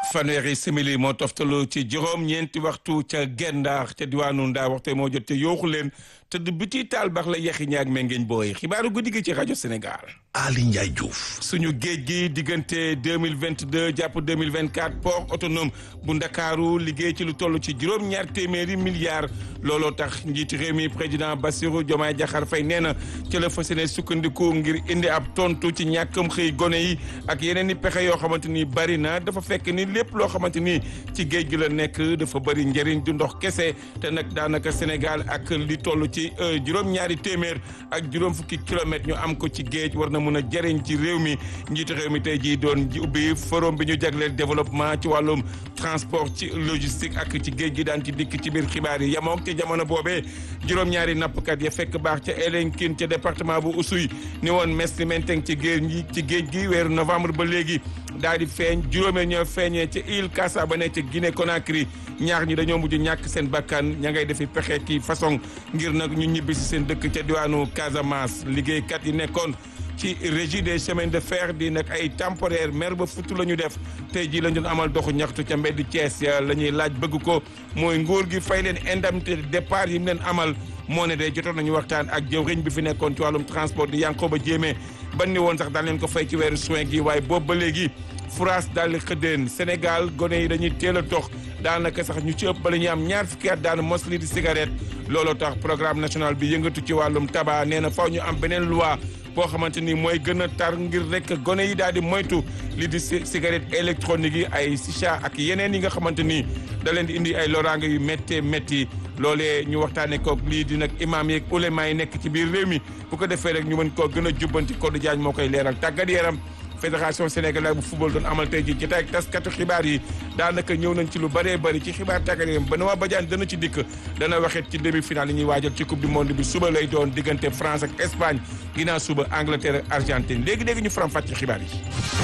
fanweeri simili moo toftalu ci juróom ñeenti waxtu ca Gendar ca diwaanu Ndaa waxte moo jot te yooxu leen tëdd biti taal baax la yaxi ñaag mengeeñ booy xibaaru guddi gi ci rajo Sénégal. Ali Ndiaye Diouf. suñu géej gi diggante deux mille vingt deux jàpp deux mille vingt quatre port autonome bu Ndakaaru liggéey ci lu toll ci juróom-ñaar téeméeri milliards looloo tax njiitu réew mi président Bassirou Diomaye Diakhar Faye nee na ci la fas yéene sukkandiku ngir indi ab tontu ci ñàkkam xëy gone yi ak yeneen i pexe yoo xamante ni bari na dafa fekk ni lépp loo xamante ni ci géej gi la nekk dafa bari njëriñ du ndox kese te nag daanaka Sénégal ak li toll ci juróom-ñaari téeméer ak juróom fukki kilomètres ñu am ko ci géej war na mun a jëriñ ci réew mi njiitu réew mi tey jii doon ubbi forum bi ñu jagleel développement ci wàllum transport ci logistique ak ci géej gi daan ci dikk ci biir xibaar yi yamook ci jamono boobee juróom-ñaari nappkat ya fekk baax ca Elinkine ca département bu Oussouye ni woon mes ni menteng ci géej gi ci géej gi weeru novembre ba léegi daal di feeñ juróomee ñoo feeñee ca île Kassa ba ne ca Guinée Conakry ñaar ñi dañoo mujj ñàkk seen bakkan ña ngay defi pexe ki façon ngir nag ñu ñibbi si seen dëkk ca diwaanu Casamance liggéeykat yi nekkoon ci régie des chemins de fer di nag ay temporaire mer ba futu la ñu def tey jii lañ doon amal doxu ñaxtu ca mbedd Thiès ya la ñuy laaj bëgg ko mooy nguur gi fay leen indemnité de départ yi mu leen amal moo ne de jotoon nañu waxtaan ak jëwriñ bi fi nekkoon ci wàllum transport di Yankoba Diémé ban ni woon sax daan leen ko fay ci weeru juin gi waaye boobu ba léegi France daal di xëddeen Sénégal gone yi dañuy teel a dox daanaka sax ñu ci ëpp ba la ñuy am ñaar fukki at daan mos lii di cigarette looloo tax programme national bi yëngatu ci wàllum tabac nee na faw ñu am beneen loi boo xamante ni mooy gën a tar ngir rek gone yi daal di moytu li di cigarette électronique yi ay shisha ak yeneen yi nga xamante ni da leen di indi ay loraange yu méttee métti loolee ñu waxtaanee koog lii di nag imaam yeeg ulema yi nekk ci biir réew mi bu ko defee rek ñu mën koo gën a jubbanti Codé Diagne moo koy leeral tàggat yaram fédération sénégalaise bu football doon amal tey ji jotaay ak taskatu xibaar yi daanaka ñëw nañ ci lu bëree bëri ci xibaar tàggat yaram ba Benoît Badiane dana ci dikk dana waxit ci demi final yi ñuy waajal ci coupe du monde bi suba lay doon diggante France ak Espagne ginnaaw suba Angleterre ak Argentine léegi-léegi ñu faram fàcc xibaar yi.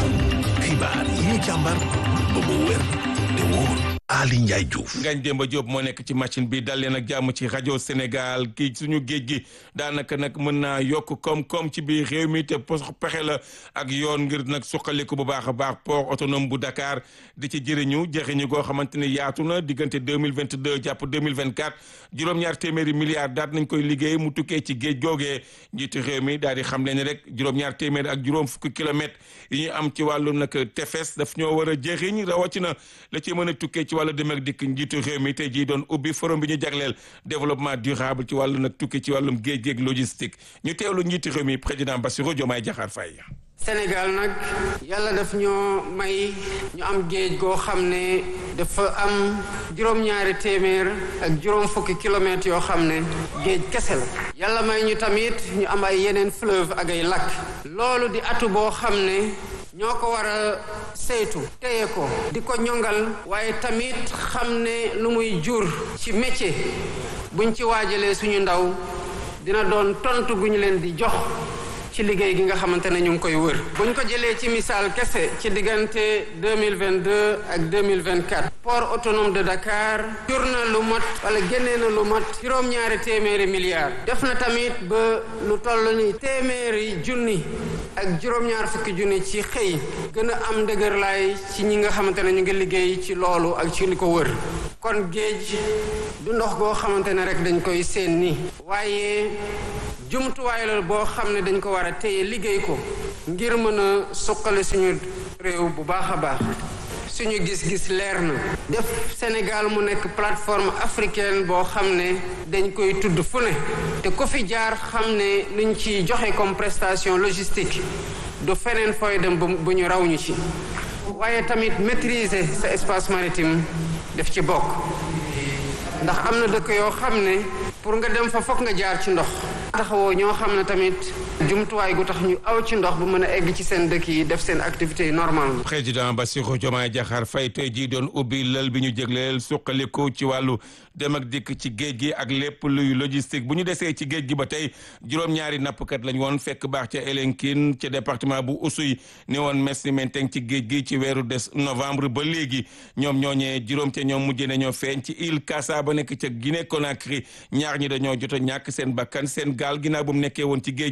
xibaar yi ñu càmbar ba mu wér te wóor. Ali Ndiaye Diouf. Ngagne Demba Diop moo nekk ci machine bi dal leen ak jàmm ci rajo Sénégal kii suñu géej gi daanaka nag mën naa yokk koom-koom ci biir réew mi te pexe la ak yoon ngir nag suqaliku bu baax a baax port autonome bu Dakar di ci jëriñu jëriñu goo xamante ni yaatu na diggante deux mille vingt deux jàpp deux mille vingt quatre juróom-ñaar téeméeri milliards daat nañ koy liggéey mu tukkee ci géej googee njiitu réew mi daal di xam leen rek juróom-ñaar téeméeri ak juróom fukki kilomètres yi ñu am ci wàllu nag tefes daf ñoo war a jëriñ rawatina la ci mën a tukkee ci wàllu dem ak dikk njiitu réew mi tey jii doon ubbi forum bi ñu jagleel développement durable ci wàllu nag tukki ci wàllum géej géej logistique ñu teewlu njiitu réew mi président Bassirou Diomaye Diakhar Faye Sénégal nag yàlla daf ñoo may ñu am géej goo xam ne dafa am juróom-ñaari téeméer ak juróom fukki kilomètres yoo xam ne géej kese la yàlla may ñu tamit ñu am ay yeneen fleuve ak ay lac loolu di atu boo xam ne ñoo ko war a saytu téye ko di ko ñongal waaye tamit xam ne lu muy jur ci métier buñ ci waajalee suñu ndaw dina doon tontu gu ñu leen di jox ci liggéey gi nga xamante ne ñu ngi koy wër bu ñu ko jëlee ci misaal kese ci diggante 2022 ak 2024 port autonome de Dakar jur na lu mot wala génnee na lu mot juróom-ñaari téeméeri milliards def na tamit ba lu toll ni téeméeri junni ak juróom-ñaar fukki junni ci xëy gën a am ndëgër laay ci ñi nga xamante ne ñu ngi liggéey ci loolu ak ci li ko wër kon géej du ndox goo xamante ne rek dañ koy seen ni waaye jumtuwaay la boo xam ne dañ ko war a téye liggéey ko ngir mën a suqali suñu réew bu baax a baax suñu gis-gis leer na def Sénégal mu nekk plateforme africaine boo xam ne dañ koy tudd fu ne te ku fi jaar xam ne luñ ci joxe comme prestation logistique du feneen fooy dem bu ñu raw ñu ci waaye tamit maîtriser sa espace maritime def ci bokk ndax am na dëkk yoo xam ne pour nga dem fa fokk nga jaar ci ndox taxawoo ñoo xam ne tamit jumtuwaay gu tax ñu aw ci ndox bu mën a egg ci seen dëkk yi def seen activité yi normal président Bassirou Diomaye Diakhar Faye tey jii doon ubbi lël bi ñu jégleel suqaliku ci wàllu dem ak dikk ci géej gi ak lépp luy logistique bu ñu desee ci géej gi ba tey juróom-ñaari nappkat lañ woon fekk baax ca Elinkine ca département bu Oussouye ni woon mes ni menteng ci géej gi ci weeru des novembre ba léegi ñoom ñooñee juróom ca ñoom mujjee nañoo feeñ ci île Kassa ba nekk ca Guinée Conakry ñaar ñi dañoo jot a ñàkk seen bakkan seen gaal ginnaaw bu mu nekkee woon ci géej gi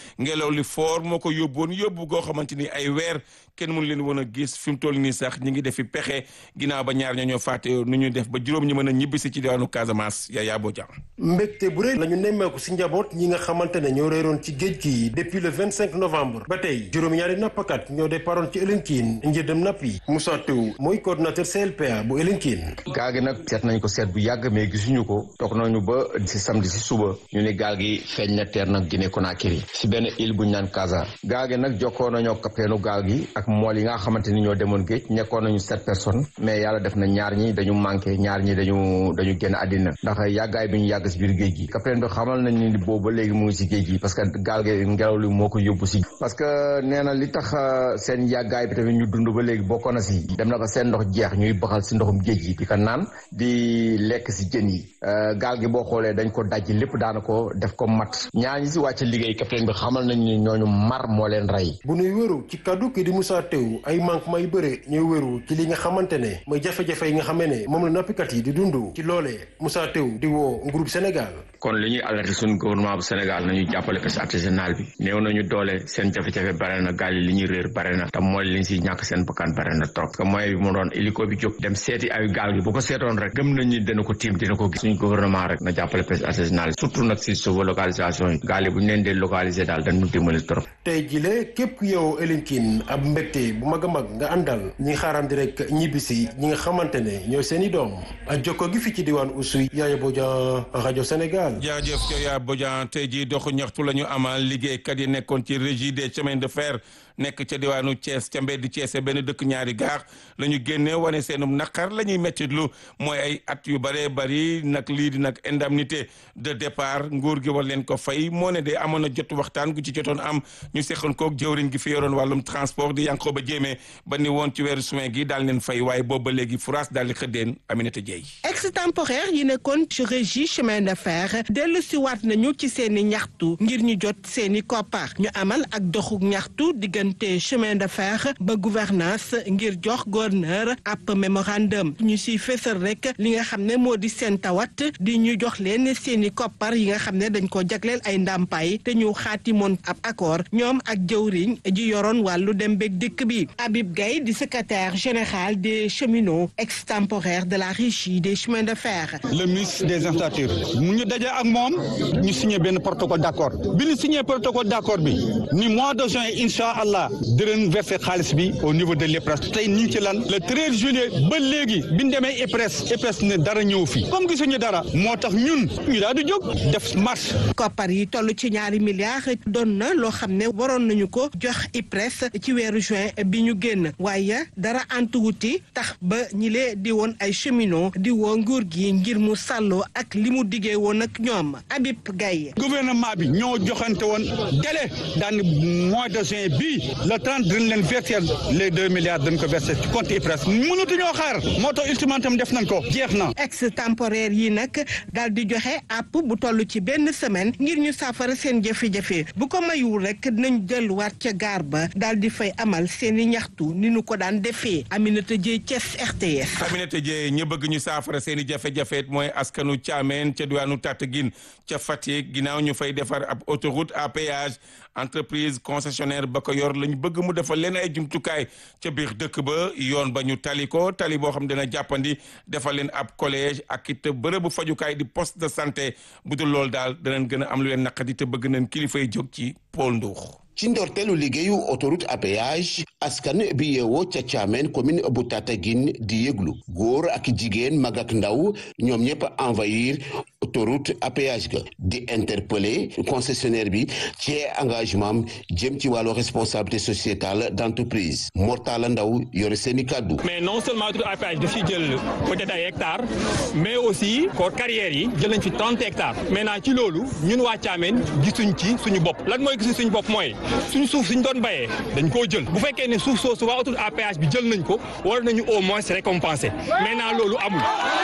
ngelaw li fort moo ko yóbboon yóbbu goo xamante ni ay weer kenn mënu leen woon a gis fi mu toll nii sax ñi ngi defi pexe ginnaaw ba ñaar ñoo ñoo fàtte nu ñu def ba juróom ñu mën a ñibbisi ci diwaanu Casamance Yaya Bodian mbégte bu rëy la ñu nemmeeku si njaboot ñi nga xamante ne ñoo réeroon ci géej gi depuis le 25 novembre ba tey juróom-ñaari nappkat ñoo départoon ci Elinkine ngir dem nappi Moussa Tew mooy coordonnateur CLPA bu Elinkine gaal gi nag seet nañ ko seet bu yàgg mais gisuñu ko toog nañu ba si samedi si suba ñu ne gaal gi feeñ na teer nag Guinée Conakry si benn île bu ñu naan Casa gaal gi nag jokkoo nañoo kapteenu gaal gi ak mool yi nga xamante ni ñoo demoon géej nekkoon nañu sept personnes mais yàlla def na ñaar ñi dañu manqué ñaar ñi dañu dañu génn àddina ndax yàggaay bi ñu yàgg si biir géej gi capitaine bi xamal nañ ni boobu ba léegi mu ngi si géej gi parce que gaal gi ngelaw li moo ko yóbbu si parce que nee na li tax seen yàggaay bi tamit ñu dund ba léegi bokkoon na si dem na ko seen ndox jeex ñuy baxal si ndoxum géej gi di ko naan di lekk si jën yi gaal gi boo xoolee dañ ko dajji lépp daana ko def ko mat ñaar ñi si wàcc liggéey capitaine bi xamal nañ ni ñooñu mar moo leen rey bu nuy wéru ci kaddu ki di Moussa Tew ay manquement yu bëre ñooy wéru ci li nga xamante ne mooy jafe-jafe yi nga xamee ne moom la nappikat yi di dund ci loolee Moussa Tew di woo groupe Sénégal kon li ñuy alerter suñu gouvernement bu Sénégal nañu jàppale pêche artisanale bi néew nañu doole seen jafe-jafe bare na gaal yi li ñuy réer bare na te mooy li ñu si ñàkk seen bakkan bare na trop que mooy bi mu doon hélico bi jóg dem seeti ay gaal gi bu ko seetoon rek gëm nañu dina ko tiim dina ko gis suñu gouvernement rek na jàppale pêche artisanale surtout nag si suufu localisation yi gaal yi bu ñu leen dee localiser daal dañu dimbali trop tey jile képp ku yow Elinkine ab mbégte bu mag a mag nga àndal ñi xaarandi rek ñibbisi ñi nga xamante ne ñooy seen i doom ak jokko gi fi ci diwaan Oussouye Yaya Bodian rajo Sénégal jaajëf Yaya Bodian tey jii doxu ñaxtu la ñu amal liggéeykat yi nekkoon ci régie des chemins de fer nekk ca diwaanu Thiès ca mbedd Thiès benn dëkk ñaari gaar la ñu génne wane seenum naqar la ñuy mettitlu mooy ay at yu bëree bëri nag lii di nag indemnité de départ nguur gi war leen ko fay moo ne de amoon na jot waxtaan gu ci jotoon am ñu seqoon koog jëwriñ gi fi yoroon wàllum transport di yanqoo ba jéemee ba ni woon ci weeru juin gi daal leen fay waaye boobu ba léegi France daal di xëddeen Aminata Dieye extemporaire yi nekkoon ci régie chemin de fer dellu si waat nañu ci seeni ñaxtu ngir ñu jot seeni koppar ñu amal ak doxu ñaxtu diggante chemin de fer ba gouvernance ngir jox gouverneur ab mémorandum ñu siy fésal rek li nga xam ne moo di seen tawat di ñu jox leen seeni koppar yi nga xam ne dañ ko jagleel ay ndàmpaay te ñu xaatimoon ab accord ñoom ak jëwriñ ji yoroon wàllu dem beeg dikk bi Habib Gaye di secrétaire général des cheminots extemporaires de la régie des chemins de fer. le ministre des infrastructures mu ñu daje ak moom ñu signé benn protocole d' accord bi ñu signé protocole d' accord bi ni mois de juin incha allah dinañ verser xaalis bi au niveau de l'EPRES tey ñu ngi ci lan le 13 juillet ba léegi bi ñu demee EPRES EPRES ne dara ñëw fi comme gisuñu dara moo tax ñun ñu daal di jóg def marche. koppar yi toll ci ñaari milliards doon na loo xam ne waroon nañu ko jox IPRES ci weeru juin bi ñu génn waaye dara antuwuti tax ba ñi lee di woon ay cheminot di woo nguur gi ngir mu sàlloo ak li mu diggee woon ak ñoom Habib Gaye gouvernement bi ñoo joxante woon délai daan mois de juin bii le 30 dañ leen verser les deux milliards dañ ko verser ci compte IPRES mënatuñoo xaar moo tax ultimatum def nañ ko jeex na. extemporaire yi nag daal di joxe app bu toll ci benn semaine ngir ñu saafara seen jafe-jafe bu ko mayul rek dinañ delluwaat ca gaar ba daal di fay amal seen i ñaxtu ni ñu ko daan defee Aminata Dieye Thiès RTS. Aminata Dieye ñi bëgg ñu saafara seen i jafe-jafe mooy askanu Thiamène ca diwaanu Tataguine ca Fatick ginnaaw ñu fay defar ab autoroute à péage entreprise concessionnaire ba ko yor lañ bëgg mu defal leen ay jumtukaay ca biir dëkk ba yoon ba ñu tali ko tali boo xam dina jàppandi defal leen ab collège ak it bërëbu fajukaay di poste de santé bu dul loolu daal danañ gën a am lu leen naqadi te bëgg nañ kilifa yi jóg ci Paul Ndour. ci ndorteelu liggéeyu autoroute à péage askan bi yeewoo ca Thiamène commune bu Tataguine di yëglu góor ak jigéen mag ak ndaw ñoom ñëpp envahir autoroute à péage ga di interpeller concessionnaire bi ci engagement jëm ci wàllu responsabilité sociétale d'entreprise Mortala Ndaw yore seeni kàddu mais non seulement autoroute à péage daf ci jël peut-être ay hectares mais aussi ko carrières yi jël nañ fi trente hectares maintenant ci loolu ñun waa Thiamène gisuñ ci suñu bopp lan mooy gisuñ suñu bopp mooy suñu suuf suñ doon bayee dañ koo jël bu fekkee ne suuf soosu waa autoroute à péage bi jël nañ ko war nañu au moins récompenser maintenant loolu amul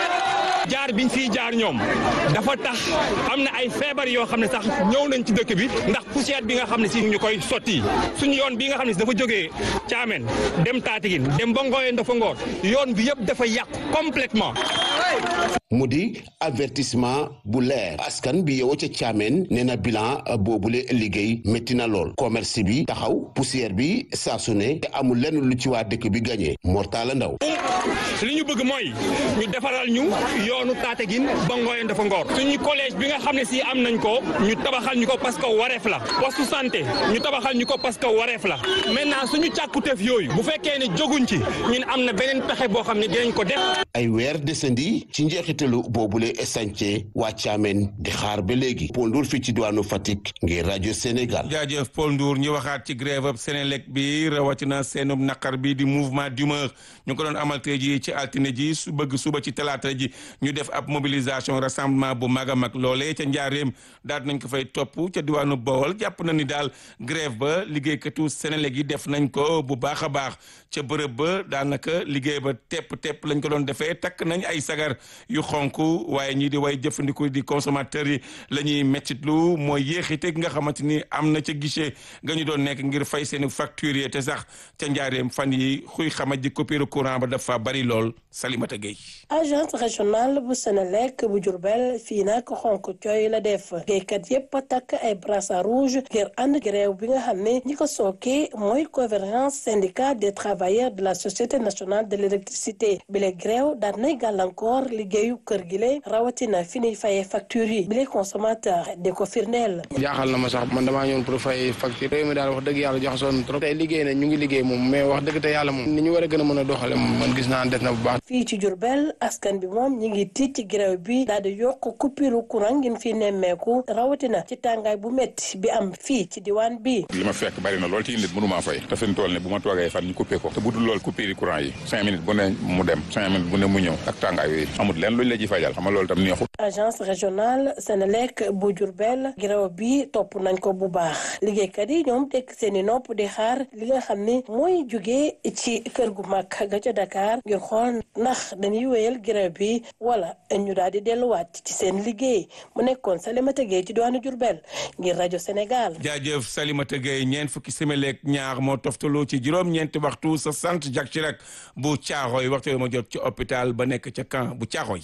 jaar biñ fiy jaar ñoom dafa tax am na ay feebar yoo xam ne sax ñëw nañ ci dëkk bi ndax poussière bi nga xam ne si ñu koy sotti suñu yoon bi nga xam ne si dafa jógee Thiamène dem Tataguine dem ba Ngoyeen dafa ngoor yoon bi yëpp dafa yàqu complètement mu di avertissement bu leer askan bi yow ca caameen nee na bilan boobule liggéey métti na lool commerce bi taxaw poussière bi saa su ne te amul lenn lu ci waa dëkk bi gagné Mortala Ndaw li ñu bëgg mooy ñu defaral ñu yoonu Tataguine ba Ngoyeen dafa Ngor suñu collège bi nga xam ne si am nañ ko ñu tabaxal ñu ko parce que wareef la poste santé ñu tabaxal ñu ko parce que wareef la maintenant suñu càkkuteef yooyu bu fekkee ne jóguñ ci ñun am na beneen pexe boo xam ne dinañ ko def. ay weer desandi ci njeexitalu boobule chantier waa Thiamène di xaar ba léegi Paul Ndour fii ci diwaanu Fatick ngir rajo Sénégal. jaajëf Paul Ndour ñu waxaat ci grève ab Sénélec bi rawatina seenub naqar bi di mouvement d'humeur ñu ko doon amal tey ji ci altine ji su bëgg suba ci talaata ji ñu def ab mobilisation rassemblement bu mag a mag loolee ca njaareem daal nañ ko fay topp ca diwaanu Bawol jàpp na ni daal grève ba liggéeykatu Sénélec yi def nañ ko bu baax a baax ca bërëb ba daanaka liggéey ba tepp tepp lañ ko doon defee takk nañ ay sagar yu xonk waaye ñii di way jëfandiku di consommateurs yi la ñuy mettitlu mooy yéexite gi nga xamante ni am na ca guichet nga ñu doon nekk ngir fay seeni facture yi te sax ca njaareem fan yi xuy xamaj di coupure courant ba dafa bari lool Salimata Gueye agence régionale bu Sénélec bu Diourbel fii nag xonk cooy la def géeykat yépp takk ay brassard rouge ngir ànd grève bi nga xam ne ñi ko sooke mooy convergence syndicale des travailleurs de la société nationale de l'électricité bile grève daan nay gàllankoor liggéeyu kër gi le rawatina fi ñuy fayee facture yi bile consommateur di ko firndeel jaaxal na ma sax man damaa ñëwoon pour fay facture réew mi daal wax dëgg yàlla jox soon trop tey liggéey na ñu ngi liggéey moom mais wax dëgg te yàlla moom ni ñu war a gën a mën a doxale moom man gis naa des na bu baax fii ci Diourbel askan bi moom ñi ngi tiit ci grève bi daal di yokk coupure courant ngin fi nemmeeku rawatina ci tàngaay bu métti bi am fii ci diwaan bi li ma fekk bari na lool ci nit mënu maa fay te fi mu toll ne bu ma toogee fan ñu coupé ko te bu dul lool coupure courant yi cinq minutes bu ne mu dem cinq minutes bu ne mu ñëw ak tàngaay yooyu amul leen luñ la ci fajal xam nga loolu tam neexut agence régionale Sénélec bu Diourbel grève bi topp nañ ko bu baax liggéeykat yi ñoom tekk seeni nopp di xaar li nga xam ne mooy jugee ci kër gu mag ga ca Dakar ngir xool ndax dañuy wéyal grève bi wala ñu daal di delluwaat ci seen liggéey mu nekkoon Salimata Gueye ci diwaanu Diourbel ngir rajo Sénégal. jaajëf Salimata Gueye ñeent fukki simili ñaar moo toftaloo ci juróom-ñeenti waxtu sa sant Jacques Chirac bu Caaroy waxtu yi ma jot ci hôpital ba nekk ca camp bu Caaroy.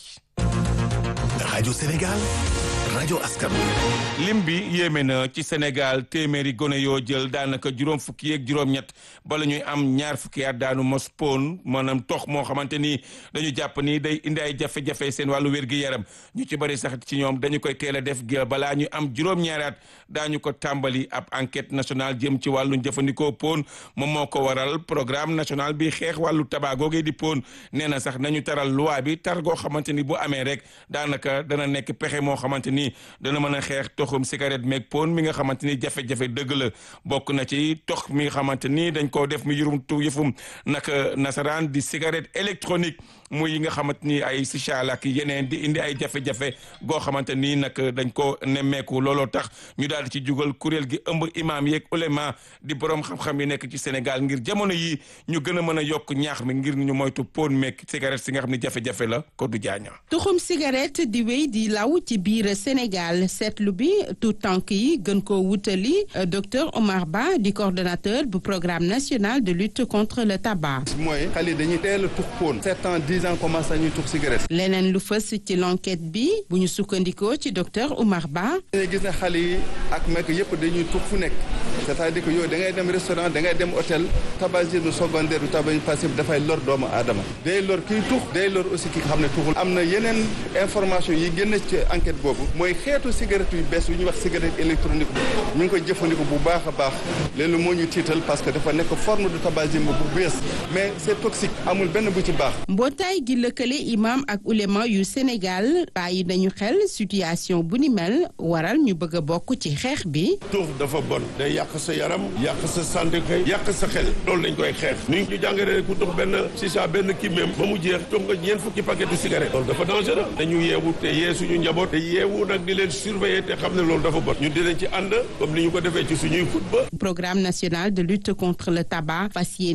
rajo Sénégal rajo askan lim bi yéeme na ci Sénégal téeméeri gone yoo jël daanaka juróom fukki yeeg juróom-ñett bala ñuy am ñaar fukki at daanu mos poon maanaam tox moo xamante ni dañu jàpp ni day indi ay jafe-jafe seen wàllu wér-gi-yaram ñu ci bëri sax ci ñoom dañu koy teel a def balaa ñu am juróom-ñaari at daañu ko tàmbali ab enquête nationale jëm ci wàllu jëfandikoo poon moom moo ko waral programme national bi xeex wàllu tabac googee di poon nee na sax nañu taral loi bi tar goo xamante ni bu amee rek daanaka dana nekk pexe moo xamante ni dana mën a xeex toxum cigarette meeg pon mi nga xamante ni jafe-jafe dëgg la bokk na ci tox mi nga xamante ni dañ koo def mu yurum tu yëfum naka nasaraan di cigarette électronique muy yi nga xamante ni ay sichal ak yeneen di indi ay jafe-jafe goo xamante ni nag dañ ko nemmeeku looloo tax ñu daal di ci jugal kuréel gi ëmb imam yeeg ulema di borom xam-xam yi nekk ci Sénégal ngir jamono yi ñu gën a mën a yokk ñaax mi ngir ñu moytu pon meeg cigarette si nga xam ne jafe-jafe la ko du jaaña tuxum cigarette di wéy di law ci biir Sénégal seetlu bi tout tànk yi gën koo wutali docteur Omar Ba di coordonnateur bu programme national de lutte contre le tabac. mooy xale yi dañuy teel a tux poon sept ans dix ans commencé nañuy tux cigarette. leneen lu fës ci l'enquête bi bu ñu sukkandikoo ci docteur Omar Ba. dañuy gis ne xale yi ak mag yëpp dañuy tux fu nekk c'est-à-dire que yow da ngay dem restaurant da ngay dem hôtel tabagisme secondaire du tabagisme passif dafay lor doomu aadama day lor kiy tux day lor aussi ki nga xam ne tuxul am na yeneen information yi génn ci enquête boobu mooy xeetu cigarette yu bees yu ñuy wax cigarette électronique ñu ngi koy jëfandikoo bu baax a baax léegi moo ñu tiital parce que dafa nekk forme de tabagisme bu bees mais c'est toxique amul benn bu ci baax. mbootaay gi lëkkale imam ak ulema yu Sénégal bàyyi nañu xel situation bu ni mel waral ñu bëgg a bokk ci xeex bi. tux dafa bon day yàq sa yaram yàq sa santé kay yàq sa xel loolu dañ koy xeex ni ñu jàngale ku tux benn sisa benn kii même ba mu jeex tux nga ñeent fukki paquet de cigarette loolu dafa dangereux dañu yeewu te yee suñu njaboot te yeewu nag di leen surveiller te xam ne loolu dafa bon ñu dinañ ci ànd comme ni ñu ko defee ci suñuy xutba programme national de lutte contre le tabac fas yéene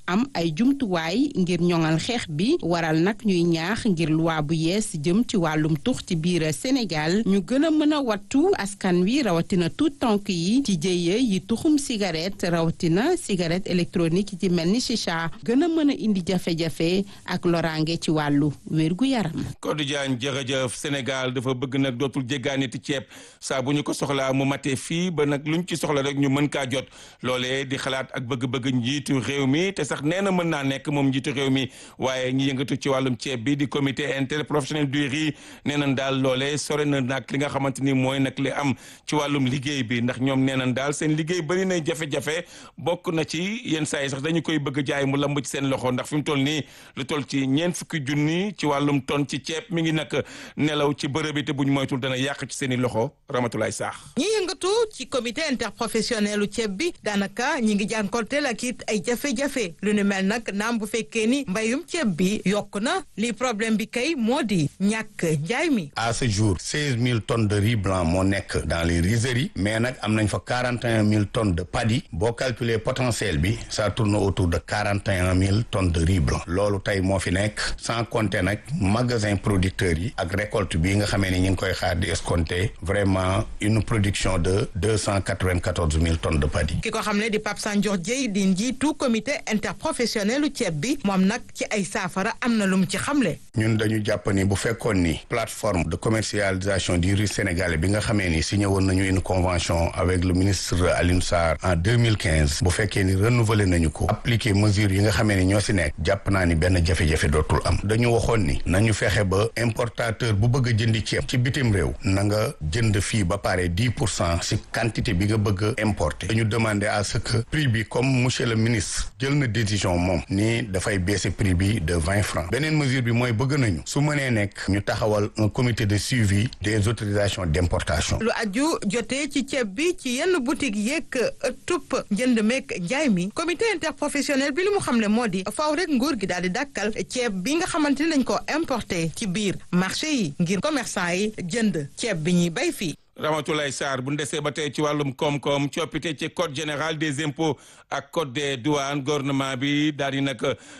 am ay jumtuwaay ngir ñoŋal xeex bi waral nag ñuy ñaax ngir loi bu yees jëm ci wàllum tux ci biir Sénégal ñu gën a mën a wattu askan wi rawatina tuut tànk yi ci jëye yi tuxum cigarette rawatina cigarette électronique yi ci mel ni chicha gën a mën a indi jafe-jafe ak loraange ci wàllu wérgu yaram. Codé Diagne jërëjëf Sénégal dafa bëgg nag dootul jéggaaniti ceeb saa bu ñu ko soxlaa mu matee fii ba nag luñ ci soxla rek ñu mën kaa jot loolee di xalaat ak bëgg-bëgg njiitu réew mi te sax nee na mën naa nekk moom njiitu réew mi waaye ñi yëngatu ci wàllum ceeb bi di comité interprofessionnel du riz nee nañ daal loolee sore na nag li nga xamante ni mooy nag li am ci wàllum liggéey bi ndax ñoom nee nañ daal seen liggéey bëri na jafe-jafe bokk na ci yenn saa yi sax dañu koy bëgg jaay mu lamb ci seen loxo ndax fi mu toll nii lu toll ci ñeent fukki junni ci wàllum ton ci ceeb mi ngi nag nelaw ci bërëb bi te buñ moytul dana yàq ci seen i loxo Ramatulaay Saax ñi yëngatu ci comité interprofessionnel u ceeb bi daanaka ñi ngi jànkonteel ak it ay jafe-jafe lu nu mel nag naam bu fekkee ni mbayum ceeb bi yokk na li problème bi kay moo di ñàkk njaay mi à ce jour seize mille tonnes de riz blanc moo nekk dans les rizeries mais nag am nañ fa quarante et un mille tonnes de paddy boo calculer potentiel bi ça tourne autour de quarante et un mille tonnes de riz blanc loolu tey moo fi nekk sans compter nag magasin producteurs yi ak récolte bi nga xamee ni ñu ngi koy xaar di escompter vraiment une production de deux cent quatre-vingt-quatorze mille tonnes de paddy. ki ko xam ne di Pape Sandior Dieye di njiitu comité interprofessionnel u ceeb bi moom nag ci ay saafara am na lu mu ci xamle. ñun dañu jàpp ni bu fekkoon ni plateforme de commercialisation du riz sénégalais bi nga xamee ni signé woon nañu une convention avec le ministre Alioune Sarr en deux mille quinze bu fekkee ni renouvelé nañu ko appliquer mesures yi nga xamee ni ñoo si nekk jàpp naa ni benn jafe-jafe dootul am dañu waxoon ni nañu fexe ba importateur bu bëgg a jëndi ceeb ci bitim réew na nga jënd fii ba pare dix pour cent si quantité bi nga bëgg a importer dañu demander à ce que prix bi comme monsieur le ministre jël na décision moom ni dafay baisser prix bi de vingt francs beneen mesure bi mooy bëgg nañu su mënee nekk ñu taxawal un comité de suivi des autorisations d'importation lu aju jotee ci ceeb bi ci yenn boutique yeeg ëttub njënd meeg njaay mi comité interprofessionnel bi li mu xam ne moo di faaw rek nguur gi daal di dàkkal ceeb bi nga xamante ni lañ ko importé ci biir marché yi ngir commerçant yi jënd ceeb bi ñuy bay fii Ramatoulaye Sarr bu ndesee ba tey ci wàllum koom-koom coppite ci code général des impôts ak code des douanes gouvernement bi daal di nag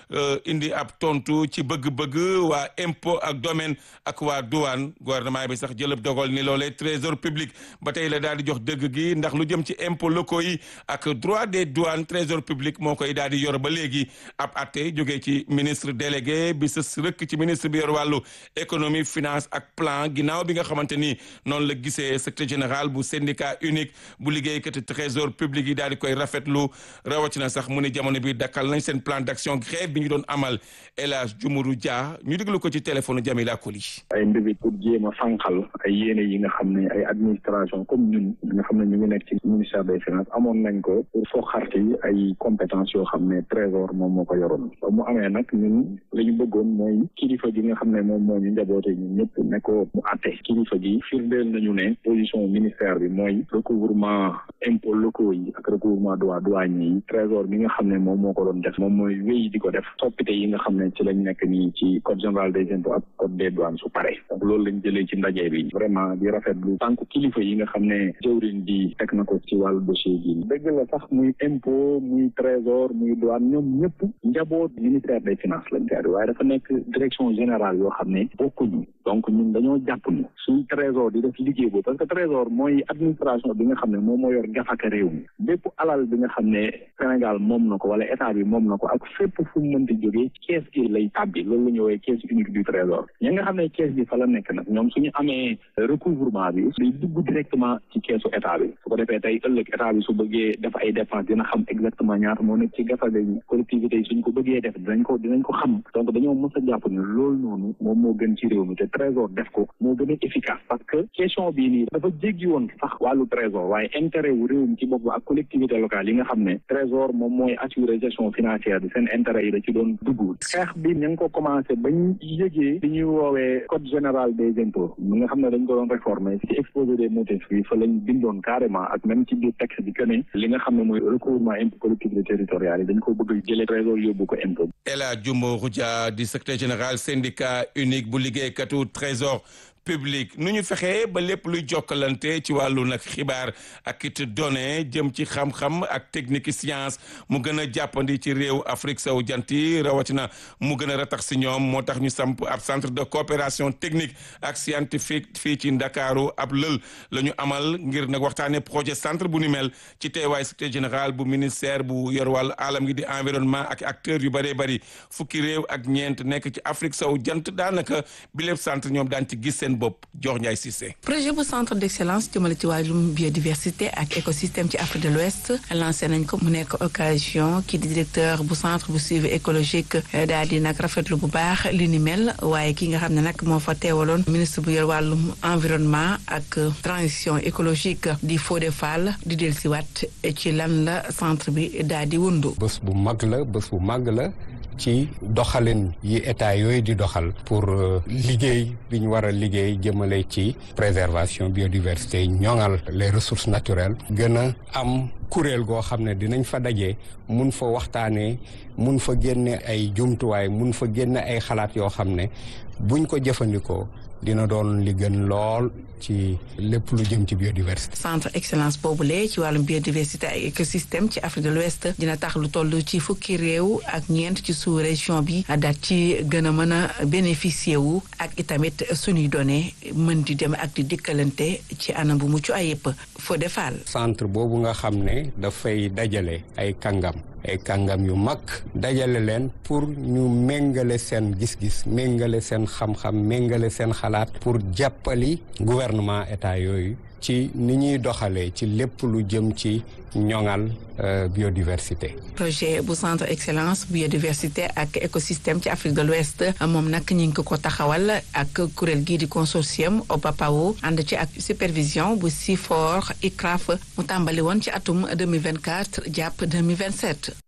indi ab tontu ci bëgg-bëgg waa impôt ak domaine ak waa douane gouvernement bi sax jëlëb dogal ni loolee trésor public ba tey la daal di jox dëgg gi ndax lu jëm ci impôt locaux yi ak droit des douanes trésor public moo koy daal di yor ba léegi ab atte jógee ci ministre délégué bi sës rëkk ci ministre bi yor wàllu économie finance ak plan ginnaaw bi nga xamante ni noonu la gisee secrétaire général bu syndicat unique bu liggéeykat trésor public yi daal di koy rafetlu rawatina sax mu ne jamono bi dakkal nañ seen plan d'action grève bi ñu doon amal El Hadj Jumuru Dia ñu déglu ko ci téléphone Jamila Koli. ay mbébét pour jéem a fànqal ay yéene yi nga xam ne ay administration comme ñun nga xam ne ñu ngi nekk ci ministère des finances amoon nañ ko pour foo xarti ay compétences yoo xam ne trésor moom moo ko yoroon ba mu amee nag ñun la ñu bëggoon mooy kilifa gi nga xam ne moom moo ñu njaboote ñun ñëpp ne ko mu àtte kilifa gi firndeel nañu ne position ministère bi mooy recouvrement impôts locaux yi ak recouvrement droit douanier yi trésor bi nga xam ne moom moo ko doon def moom mooy wéy di ko def soppite yi nga xam ne ci lañ nekk nii ci code général des impôts ak code des douanes su pare donc loolu lañ jëlee ci ndaje bi vraiment di rafetlu tànk kilifa yi nga xam ne jëwriñ di teg na ko ci wàllu dossier bi dëgg la sax muy impôt muy trésor muy douane ñoom ñëpp njaboot ministère des finances lañ koy waaye dafa nekk direction générale yoo xam ne bokkuñu donc ñun dañoo jàpp ni suñ trésor di def liggéey boobu parce que trésor mooy administration bi nga xam ne moom moo yor gafaka réew mi bépp alal bi nga xam ne Sénégal moom na ko wala état bi moom na ko ak fépp fu mu mënti jógee kees gi lay tàbbi loolu la ñu woowee caisse unique du trésor ñi nga xam ne kees bi fa la nekk nag ñoom suñu amee recouvrement bi day dugg directement ci keesu état bi su ko defee tey ëllëg état bi su bëggee def ay dépenses dina xam exactement ñaata moo nekk ci gafaka yi collectivités yi suñ ko bëggee def dinañ ko dinañ ko xam donc dañoo mës a jàpp ne loolu noonu moom moo gën ci réew mi te trésor def ko moo gën a efficace parce que question bii nii dafa jéggi woon sax wàllu trésor waaye intérêt wu réew mi ci bopp ak collectivité locale yi nga xam ne trésor moom mooy assurer gestion financière bi seen intérêt yi da ci doon dugg xeex bi ñu ngi ko commencé bañ yëgee li ñuy woowee code général des impôts mi nga xam ne dañ ko doon réformer ci exposé des motifs bi fa lañ bindoon carrément ak même ci biir texte bi que ne li nga xam ne mooy recouvrement impôt collectivité territoriale yi dañ ko bëgg jëlee trésor yóbbu ko impôt El Hadj Jumbo Roudia di secrétaire général syndicat unique bu liggéeykatu trésor publique nu ñu fexee ba lépp luy jokkalante ci wàllu nag xibaar ak it données jëm ci xam-xam ak technique science mu gën a jàppandi ci réew Afrique sowu jant yi rawatina mu gën a ratax si ñoom moo tax ñu samp ab centre de coopération technique ak scientifique fii ci Ndakaaru ab lël la ñu amal ngir nag waxtaanee projet centre bu ni mel ci teewaay secrétaire général bu ministère bu yor wàllu alam gi di environnement ak acteurs yu bëree bëri fukki réew ak ñeent nekk ci Afrique sowu jant daanaka bi lépp centre ñoom daan ci gis seen bopp jox Ndiaye Cissé. projet bu centre d'excellence jëmale ci wàllum biodiversité ak écosystème ci Afrique de l'Ouest lancé nañ ko mu nekk occasion kii di directeur bu centre bu suivi écologique daal di nag rafetlu bu baax li ni mel waaye ki nga xam ne nag moo fa teewaloon ministre bu yor wàllum environnement ak transition écologique di Fodé Fall di dellusiwaat ci lan la centre bi daal di wundu. bés bu mag la bés bu mag la. ci doxalin yi état yooyu di doxal pour liggéey bi ñu war a liggéey jëmale ci préservation biodiversité ñoŋal les ressources naturelles gën a am kuréel goo xam ne dinañ fa daje mun fa waxtaanee mun fa génne ay jumtuwaay mun fa génne ay xalaat yoo xam ne buñ ko jëfandikoo dina doon li gën lool ci lépp lu jëm ci biodiversité. centre excellence boobule ci wàllum biodiversité ak écosystème ci Afrique de l'Ouest dina tax lu toll ci fukki réew ak ñeent ci sous région bi daat ci gën a mën a bénéficier wu ak itamit suñuy données mën di dem ak di dikkalante ci anam bu mucc ayib foo defal. centre boobu nga xam ne dafay dajale ay kàngam. ay kàngam yu mag dajale leen pour ñu méngale seen gis-gis méngale seen xam-xam méngale seen xalaat pour jàppali gouvernement état yooyu ci ni ñuy doxalee ci lépp lu jëm ci ñoŋal biodiversité. projet bu centre excellence biodiversité ak écosystème ci Afrique de l'Ouest moom nag ñu ngi ko taxawal ak kuréel gii di consortium OPAPAO ànd ci ak supervision bu CIFOR ICRAF mu tàmbali woon ci atum 2024 jàpp 2027.